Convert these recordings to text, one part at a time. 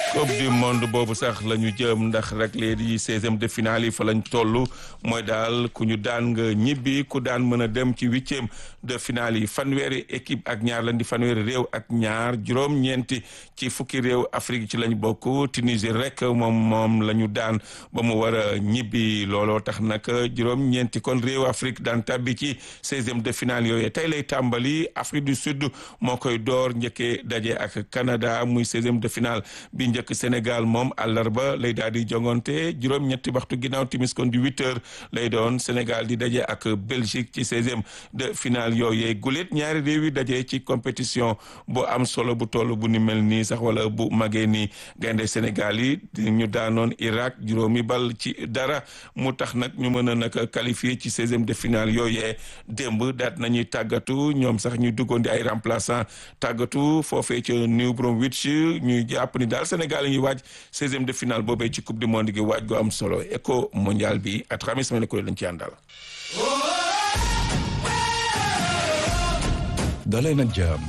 coupe du monde boobu sax la ñu jëm ndax rek léegi seizième de finale yi fa lañ toll mooy daal ku ñu daan nga ñibbi ku daan mën a dem ci huitième de finale yi fanweeri équipe ak ñaar lañ di fanweeri réew ak ñaar juróom-ñeenti ci fukki réew Afrique ci lañ bokk Tunisie rek moom moom la ñu daan ba mu war a ñibbi looloo tax nag juróom-ñeenti kon réew Afrique daan tabbi ci seizième de finale yooyu tey lay tàmbali Afrique du Sud moo koy door njëkkee daje ak Canada muy seizième de finale bi njëkk Sénégal moom àllarba lay daal di jongante juróom-ñetti waxtu ginnaaw timis kon di huit heures lay doon Sénégal di daje ak Belgique ci seizième de finale yooyee gulet ñaari réew yi daje ci compétition bu am solo bu toll bu ni mel nii sax wala bu magee nii gaynde Sénégal yi ñu daanoon Irak juróomi bal ci dara mu tax nag ñu mën a nag qualifié ci seizième de finale yooyee démb daat nañuy tàggatu ñoom sax ñu duggoon di ay remplaçant tàggatu foofee ca New Bromwich ñuy jàpp ni daal Sénégal yi ñuy waaj seizième de finale boobee ci coupe du monde gi waaj gu am solo éco mondial bi at xamis ma ne ko lañ ci àndal dalee nag jàmm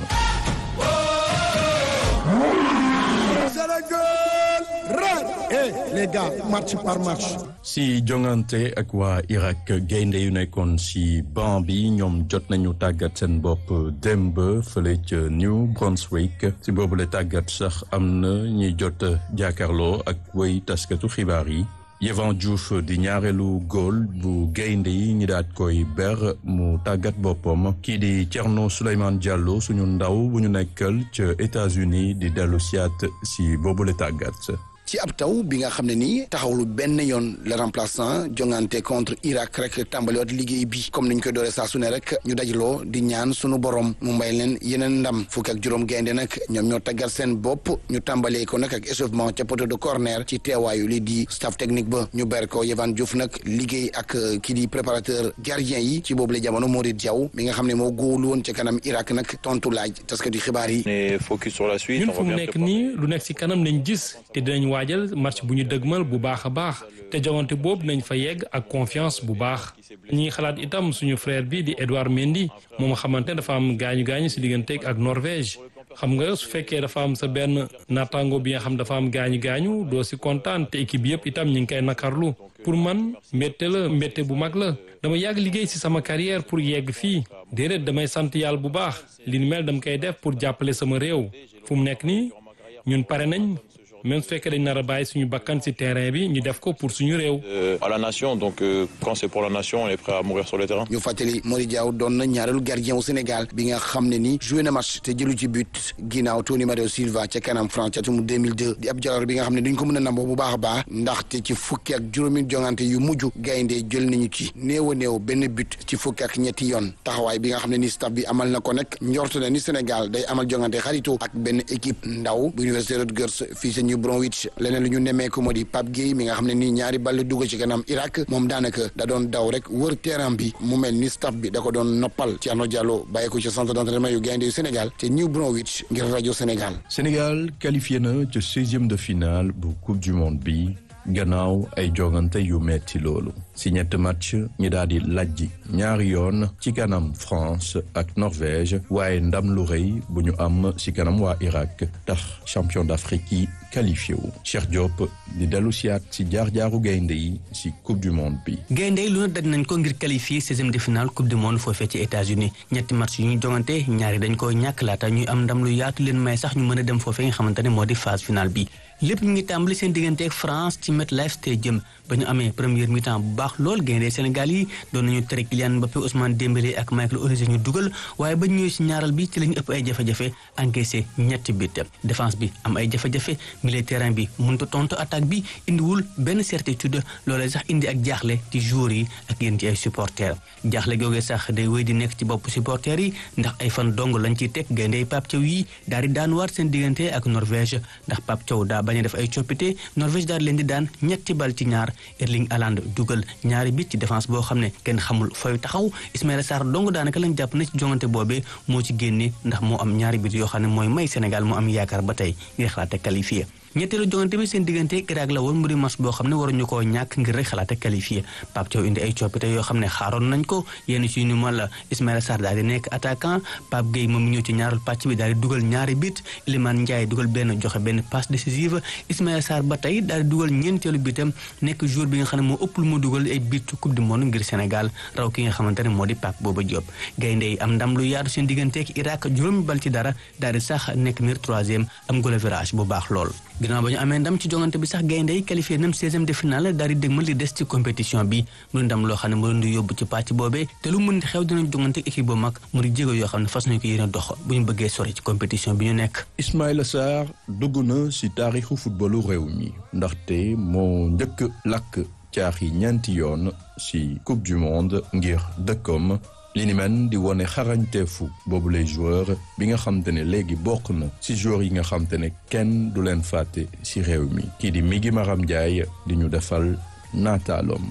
les gars match par match. si jongante ak waa Irak gaynde yu nekkoon si banc bi ñoom jot nañu tàggat seen bopp démb fële ca New Brunswick si boobu la tàggat sax am na ñuy jot jàkkaarloo ak way taskatu xibaar yi. Yehvan Diouf di ñaareelu góol bu gaynde yi ñi daat koy ber mu tàggat boppam kii di Thierno Souleymane Diallo suñu ndaw bu ñu nekkal ca États-Unis di dellu siyaat si boobule tàggat ci ab taw bi nga xam ne nii taxawlu benn yoon le remplaçant jongante contre Irak rek tàmbaliwaat liggéey bi comme niñ koy dooree saa su ne rek ñu dajaloo di ñaan sunu borom mu mbay leen yeneen ndam fukk ak juróom gaynde nag ñoom ñoo taggat seen bopp ñu tàmbalee ko nag ak échauffement ca poteau de corner ci teewaayu li di staff technique ba ñu ber ko Yehvan Diouf nag liggéey ak kii di préparateur gardien yi ci boobu la jamono Mouride Diaw mi nga xam ne moo góolu woon ca kanam Irak nag tontu laaj taskati xibaar yi. focus sur la suite. ñun fu mu nekk nii lu nekk si kanam lañ gis te dinañ waajal match bu ñu dëgmal bu baax a baax te jogante boobu nañ fa yegg ak confiance bu baax ñi xalaat itam suñu frère bi di Edouard Mendy moom xamante ne dafa am gaañu gaañu si digganteeg ak Norvège xam nga su fekkee dafa am sa benn naataango bi nga xam dafa am gaañu gaañu doo si kontaan te équipe yëpp itam ñu ngi koy nakarlu pour man mbette la mbette bu mag la dama yàgg liggéey si sama carrière pour yegg fii déedéet damay sant yàlla bu baax li ni mel dama koy def pour jàppale sama réew fu mu nekk nii ñun pare nañ. même su fekkee dañ nar a bàyyi suñu bakkan ci terrain bi ñu def ko pour suñu réew. à la nation donc euh, quand c'est pour la nation on est prêt à mourir sur le terrain. ñu fàttali Mody Diaw doon na ñaareelu gardien wu Sénégal bi nga xam ne ni joué na match te jëlu ci but ginnaaw Tony Mario Silva ca kanam France ca atum 2002 di ab jaloor bi nga xam ne duñ ko mën a namboo bu baax a baax ndaxte ci fukki ak juróomi jongante yu mujj gaynde jël nañu ci néew a néew benn but ci fukki ak ñetti yoon taxawaay bi nga xam ne ni staff bi amal na ko nag njort na ni Sénégal day amal jongante xaritoo ak benn équipe ndaw bu Université Rutgers fii sa New Bromwich leneen lu ñu nemmeeku moo di Pape Gueye mi nga xam ne nii ñaari ball dugg ci kanam Irak moom daanaka da doon daw rek wër terrain bi mu mel ni staff bi da ko doon noppal Thierno Diallo bàyyi ko ci centre d'entraînement yu gaynde yu Sénégal te New Bromwich ngir rajo Sénégal. Sénégal qualifié na ca seizième de finale bu coupe du monde bi gannaaw ay jogante yu metti loolu si ñett match ñi daal di lajji ñaari yoon ci kanam France ak Norvège waaye ndam lu rëy bu ñu am si kanam waa Irak tax champion d'Afrique yi qualifié wu Cheikh Diop di dellu siyaat si jaar-jaaru gaynde yi si coupe du monde bi gaynde yi lu na daj nañ ko ngir qualifié seizième de finale coupe du monde foofee ci États-Unis ñetti match yu ñu jongante ñaari dañ ko ñàkk laata ñuy am ndam lu yaatu leen may sax ñu mën a dem foofee nga xamante ne moo di phase finale bi lépp ñu ngi tàmbali seen diggante ak France ci MetLife Stadium ba ñu amee première mi-temps bu baax lool gaynde Sénégal yi doon nañu tere Kylian Mbappé Ousmane Dembélé ak Michael Olise ñu dugal waaye ba ñëwee ci ñaaral bi ci lañu ëpp ay jafe-jafe encaissé ñetti bit défense bi am ay jafe-jafe milieu terrain bi mënut a tontu attaque bi indiwul benn certitude loolee sax indi ak jaaxle ci joueurs yi ak yéen ci ay supporters jaaxle googee sax day wéy di nekk ci bopp supporters yi ndax ay fan dong lañ ciy teg gaynde Pape Thiaw yi daal di daan waat seen diggante ak Norvège ndax Pape Thiaw daa bañ a def ay coppite Norvège daal leen di daan ñetti bal ci ñaar Erling Haaland dugal ñaari bit ci défense boo xam ne kenn xamul fooy taxaw Ismaïla Sarr dong daanaka lañ jàpp na ci jongante boobee moo ci génne ndax moo am ñaari bit yoo xam ne mooy may Sénégal moo am yaakaar ba tey ngir xalaate qualifié ñetteelu jongante bi seen diggante Irak la woon mu di match boo xam ne waruñu koo ñàkk ngir rek xalaate qualifié Pape Thiaw indi ay coppite yoo xam ne xaaroon nañ ko yenn ci ñu mal Ismaïla Sarr daal di nekk attaquant Pape Gueye moom ñëw ci ñaaral pàcc bi daal di dugal ñaari bit Iliman Ndiaye dugal benn joxe benn passe décisive Ismaïla Sarr ba tey daal di dugal ñeenteelu bitam nekk joueur bi nga xam ne moo ëpp lu mu dugal ay bit coupe du monde ngir Sénégal raw ki nga xamante ne moo di Pape Bouba Diop gaynde yi am ndam lu yaatu seen digganteek Irak juróomi bal ci dara daal di sax nekk meilleur troisième am goal average bu baax lool ginnaaw ba ñu amee ndam ci jongante bi sax gaynde yi qualifié nam 16e de finale daal di dégmal li des ci compétition bi mu ndam loo xam ne mu leen di yóbbu ci pàcc boobee te lu mën di xew dinañ jongante équipe bu mag mu di jéego yoo xam ne fas nañu ko yéene dox bu ñu bëggee sori ci compétition bi ñu nekk Ismaïla Sarr dugg na ci taarixu footballu réew mi ndaxte moo njëkk lakk caaxi ñeenti yoon ci coupe du monde ngir dëkkoom li ni men di wone xarañteefu boobu lay joueur bi nga xam te ne léegi bokk na ci joueur yi nga xam te ne kenn du leen fàtte ci réew mi kii di Migi Maram Ndiaye di ñu defal naataaloom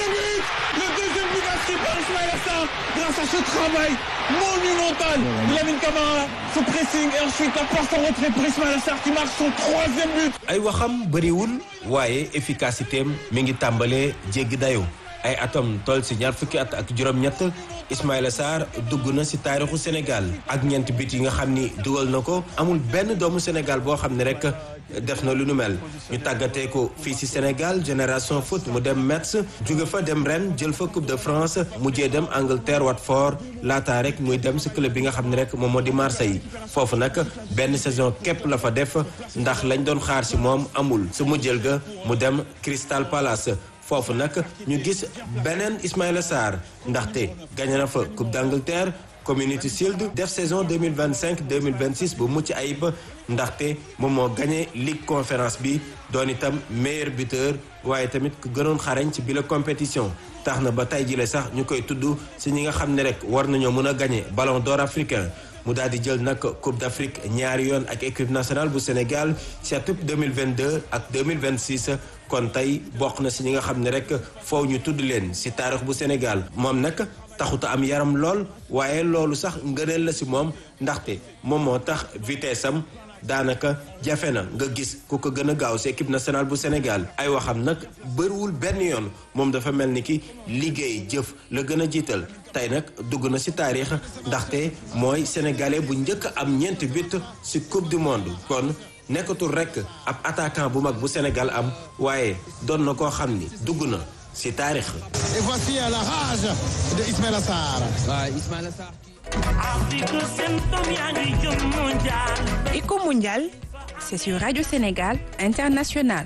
Le deuxième but inscrit par Ismaïla Sarr grâce à ce travail monumental de Lamine Camara, ce pressing et ensuite la passe en retrait pour Ismaïla Sarr qui marque son troisième but. ay waxam bëriwul waaye efficacité am mi ngi tàmbalee jéggi dayoo ay atam toll si ñaar fukki at ak juróom-ñett Ismaïla Sarr dugg na si taarixu Sénégal ak ñeent bit yi nga xam ni dugal na ko amul benn doomu Sénégal boo xam ne rek def na lu nu mel ñu tàggatee ko fii si Sénégal génération foot mu dem Metz jóge fa dem ren jël fa Coupe de France mujjee dem Angleterre Watford laataa rek muy dem si club bi nga xam ne rek moom moo di Marseille foofu nag benn saison képp la fa def ndax lañ doon xaar si moom amul su mujjël ga mu dem Crystal Palace. foofu nag ñu gis beneen Ismaïla Sarr ndaxte gagné na fa Coupe d'Angleterre Community Shield def saison 2025 2026 bu mucc ayib ndaxte moom moo gagné Ligue Conférence bi doon itam meilleur buteur waaye tamit ku gënoon xarañ ci bile compétition tax na ba tey jile sax ñu koy tudd si ñi nga xam ne rek war nañoo mën a gagné Ballon d'Or africain mu daal di jël nag Coupe d'Afrique ñaari yoon ak équipe nationale bu Sénégal ci atum 2022 ak 2026 kon tey bokk na si ñi nga xam ne rek foofu ñu tudd leen si taarix bu Sénégal moom nag taxuta am yaram lool waaye loolu sax ngëneel la si moom ndaxte moom moo tax vitesse am daanaka jafe na nga gis ku ko gën a gaaw si équipe nationale bu Sénégal ay waxam nag bëriwul benn yoon moom dafa mel ni ki liggéey jëf la gën a jiital tey nag dugg na si taarix ndaxte mooy sénégalais bu njëkk am ñeenti but si coupe du monde kon nekkatul rek ab attaquant bu mag bu Sénégal am waaye doon na koo xam ni dugg na si taarix. Et voici la rage de Ismaïla Sarr. Éco Mondial, c'est sur Radio Sénégal International.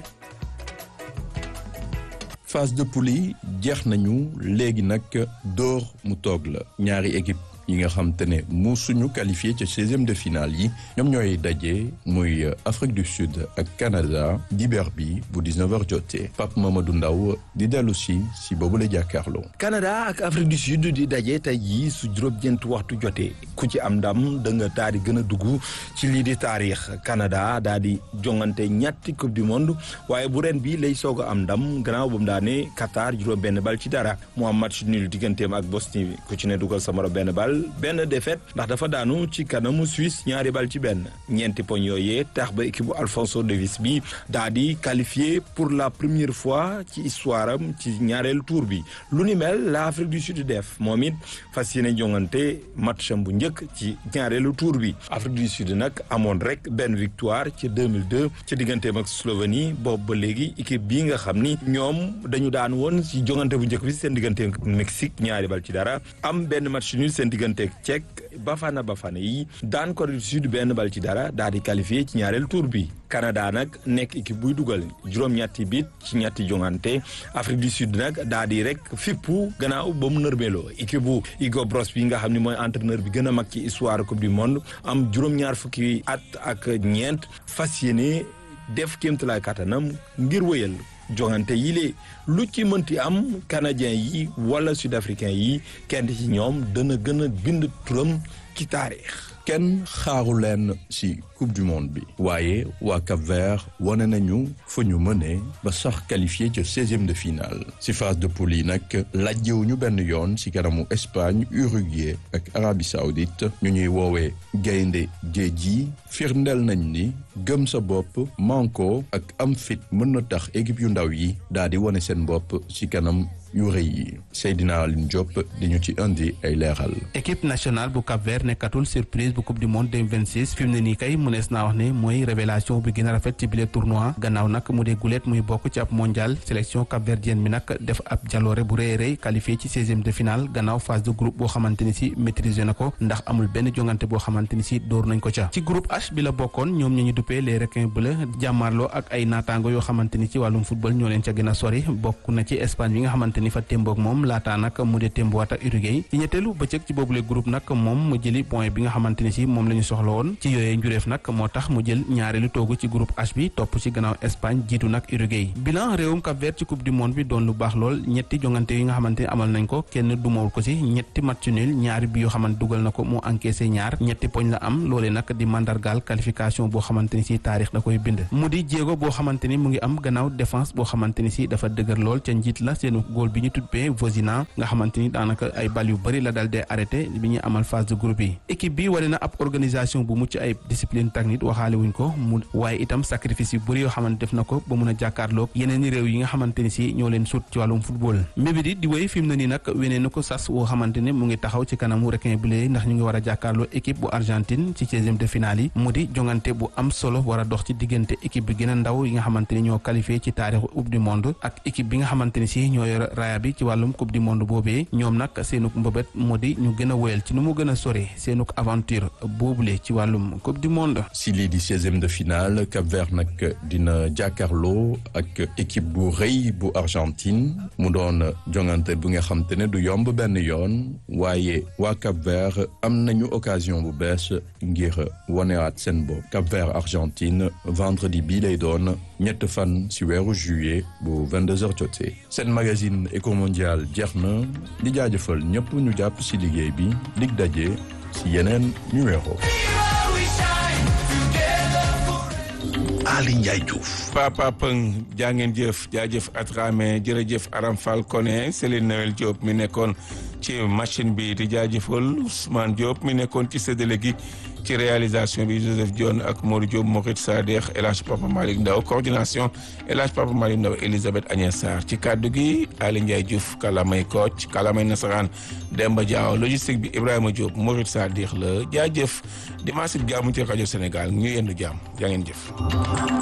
phase de poule yi jeex nañu léegi nag door mu toog la ñaari équipe yi nga xam te ne mu suñu qualifié ca seizième de finale yi ñoom ñooy daje muy Afrique du Sud ak Canada dibeer bi bu 19h jotee Pape Mamadou Ndaw di dellu si si boobu la jàkkaarloo. Canada ak Afrique du Sud di daje tey jii su juróom-ñeent waxtu jotee ku ci am ndam da nga daal di gën a dugg ci lii di taarix Canada daal di jongante ñetti coupe du monde waaye bu ren bi lay soog a am ndam gannaaw ba mu daane Qatar juróom-benn bal ci dara mu am match nul digganteem ak Bosnie ku ci ne dugal sa morom benn bal. benn défaite ndax dafa daanu ci kanamu Suisse ñaari bal ci benn ñeenti poñ yooyee tax ba équipe bu Alphonso Davies bi daa di qualifié pour la première fois ci histoire am ci ñaareelu tour bi lu ni mel la Afrique du Sud def moom it fas yéene jongante matcham bu njëkk ci ñaareelu tour bi Afrique du Sud nag amoon rek benn victoire ci 2002 ci digganteem ak Slovénie boobu ba léegi équipe bii nga xam ni ñoom dañu daan woon ci jongante bu njëkk bi seen digganteem ak Mexique ñaari bal ci dara am benn match nul seen digganteeg Tchèque Bafana Bafana yi daan Corée du Sud benn bal ci dara daal di qualifié ci ñaareel tour bi Canada nag nekk équipe buy dugal juróom-ñetti bit ci ñetti jongante Afrique du Sud nag daal di rek fippu gannaaw ba mu nërmeeloo équipe bu Hugo Bross bi nga xam ne mooy entraîneur bi gën a mag ci histoire coupe du monde am juróom-ñaar fukki at ak ñeent fas yéene def kéemtalaay kattanam ngir wëyal jongante yi lee lu ci mënti am canadien yi wala sud africain yi kenn ci ñoom dana gën a bind turam ci taarix kenn xaaru leen ci coupe coupe du monde bi waaye waa Cap-Vert wane nañu fa ñu mëne ba sax qualifié ca seizième de finale si phase de poule yi nag lajjewuñu benn yoon si kanamu Espagne Uruguay ak Arabie Saoudite ñu ñuy woowee gaynde géej yi firndeel nañ ni gëm sa bopp manko ak am fit mën na tax équipe yu ndaw yi daal di wane seen bopp ci kanam yu rëy yi Seydina Aline Diop di ñu ci indi ay leeral. équipe nationale bu Cap Vert nekkatul surprise bu coupe du monde 2026 fi mu ne nii kay mënees naa wax ne mooy révélation bi gën a rafet ci bile tournoi gannaaw nag mu dee gulet muy bokk ci ab mondial sélection cap verdienne bi nag def ab jaloore bu rëy rëy qualifié ci seizième de finale gannaaw phase de groupe boo xamante ni si maîtrisé na ko ndax amul benn jongante boo xamante ni si dóor nañ ko ca ci groupe H bi la bokkoon ñoom ñu ñu duppee les requins bleus jàmmaarloo ak ay naataango yoo xamante ni ci wàllum football ñoo leen ca gën a sori bokk na ci Espagne bi nga xamante ni fa témboog moom laataa nag mu dee témbowaat ak Uruguay ci ñetteelu bëccëg ci boobule groupe nag moom mu jëli point bi nga xamante ni si moom la ñu soxla woon ci yooyee njureef nag moo tax mu jël ñaareelu toogu ci groupe H bi topp ci gannaaw Espagne jiitu nag Uruguay bilan réewum Cap Vert ci coupe du monde bi doon lu baax lool ñetti jongante yi nga xamante ni amal nañ ko kenn dumawul ko si ñetti match nul ñaari bi yoo xamante dugal na ko mu encaissé ñaar ñetti poñ la am loolee nag di mandargaal qualification boo xamante ni si taarix da koy bind mu di jéego boo xamante ni mu ngi am gannaaw défense boo xamante ni si dafa dëgër lool ca njiit la seenu góol bi ñu tuddee Vozina nga xamante ni daanaka ay bal yu bëri la dal dee arrêté bi ñuy amal phase de groupe yi équipe bi wane na ab organisation bu mucc ay discipline technique waxaale wuñ ko mu waaye itam sacrifice yu bëri yoo xamante def na ko ba mun a jàkkaarloog yeneen i réew yi nga xamante ni si ñoo leen sut ci wàllum football mébét yi di wéy fi mu ne nii nag wenee na ko sas woo xamante ne mu ngi taxaw ci kanamu requin bleu ndax ñu ngi war a jàkkaarloo équipe bu Argentine ci seizième de finale yi mu di jongante bu am solo war a dox ci diggante équipe bi gën a ndaw yi nga xamante ni ñoo qualifié ci taarixu coupe du monde ak équipe bi nga xamante ni si ñoo yor raaya bi ci wàllum coupe du monde boobee ñoom nag seenuk mbëbët moo di ñu gën a wéyal ci nu mu gën a sore seenuk aventure boobule ci wàllum coupe du monde. si lii di seizième de finale Cap Vert nag dina jàkkaarloo ak équipe bu rëy bu Argentine mu doon jongante bu nga xam te ne du yomb benn yoon waaye waa Cap Vert am nañu occasion bu bees ngir wanewaat seen bopp Cap Vert Argentine vendredi bii lay doon ñett fan si weeru juillet bu 22h jotee seen magazine Eco Mondial jeex na di jaajëfal ñëpp ñu jàpp si liggéey bi dig daje si yeneen numéro. Ali Ndiaye Diouf. Papa Pëng jaa ngeen jëf jaajëf Atrame jërëjëf Aram Fall Koné Céline Noël Diop mi nekkoon ci machine bi di jaajëfal Ousmane Diop mi nekkoon ci séddale gi ci réalisation bi Joseph Dione ak Modou Diop Morit Sadekh El Hadj Papa Malick Ndaw coordination El Hadj Papa Malick Ndaw Elisabeth Agnès Sarr ci kaddu gi Ali Ndiaye Diouf kalamay Kocc kalamay nasaraan Demba Diaw logistique bi Ibrahima Diop Morit Sadekh la jaajëf dimanche bi jàmm ci rajo Sénégal ñu yendu jàmm jaa ngeen jëf